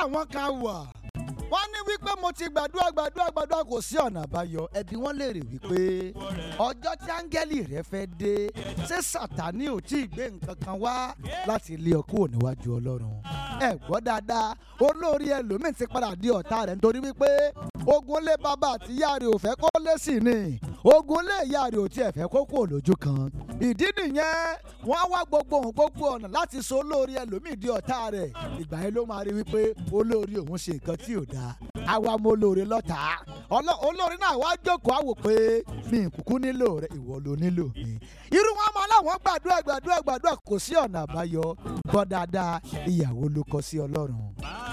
àwọn kan wà wọ́n ní wípé mo ti gbàdúrà gbàdúrà gbàdúrà kò sí ọ̀nà àbáyọ ẹbí wọn lè rè wípé ọjọ́ tí áńgẹ́lì rẹ fẹ́ dé ṣé sàtánì ò tí ì gbé nǹkan kan wá láti lé ọ kúrò níwájú ọlọ́run ẹ gbọ́ dáadáa olórí ẹlòmíín ti padà di ọ̀tá rẹ̀ nítorí wípé ogun lé bàbá àti ìyá rẹ̀ ò fẹ́ kó lé sí ni ogun lé ìyá rẹ̀ ò tiẹ̀ fẹ́ kó kúrò lójú kan ìdí nìyẹn wọ́n á wá gbogbo ohun gbogbo ọ̀nà láti so olórí ẹlòmíín di ọ̀tá rẹ̀ ìgbà yẹn ló máa rí wípé olórí òun ṣe nǹkan tí ò dáa àwa mo lóore lọ́tà Ọlọ́- olórí náà wá jókòó àwò pé mi ì kúkú nílò rẹ ìwọ ló nílò mi irú wọn máa láwọn gbàdúrà gbàdúrà gbàdúrà kò sí ọ̀nà àbáyọ gbọ́ dáadáa ìyàwó ló kọ sí ọlọ́run